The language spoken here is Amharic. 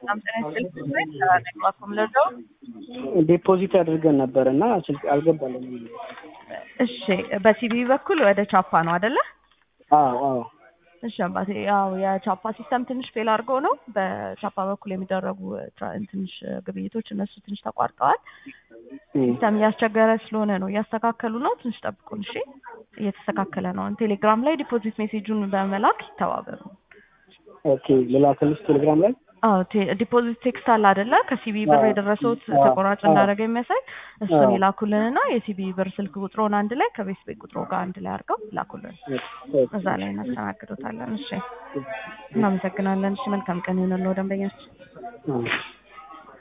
በጣም ጤና ይስጥልኝ። ሰላም ለደው ዲፖዚት አድርገን ነበር እና ስልክ አልገባልንም። እሺ፣ በሲቢ በኩል ወደ ቻፓ ነው አይደለ? አዎ አዎ እሺ አባቴ፣ ያው የቻፓ ሲስተም ትንሽ ፌል አድርገው ነው በቻፓ በኩል የሚደረጉ ትራ- ትንሽ ግብይቶች እነሱ ትንሽ ተቋርጠዋል። ሲስተም እያስቸገረ ስለሆነ ነው እያስተካከሉ ነው። ትንሽ ጠብቁን እሺ። እየተስተካከለ ነው። ቴሌግራም ላይ ዲፖዚት ሜሴጁን በመላክ ይተባበሩ። ኦኬ ልላክልሽ ቴሌግራም ላይ አዎ ቴ- ዲፖዚት ቴክስት አለ አይደለ? ከሲቢ ብር አዎ። የደረሰውት አዎ። ተቆራጭ እንዳደረገ የሚያሳይ እሱን አዎ። ይላኩልንና የሲቢ ብር ስልክ ቁጥሮን አንድ ላይ ከቤት ቤት ቁጥሮ ጋር አንድ ላይ አድርገው ይላኩልን። እዛ ላይ እናስተናግዶታለን። እሺ፣ እናመሰግናለን። እሺ፣ መልካም ቀን ይሁንልዎ ደንበኛችን። ኦኬ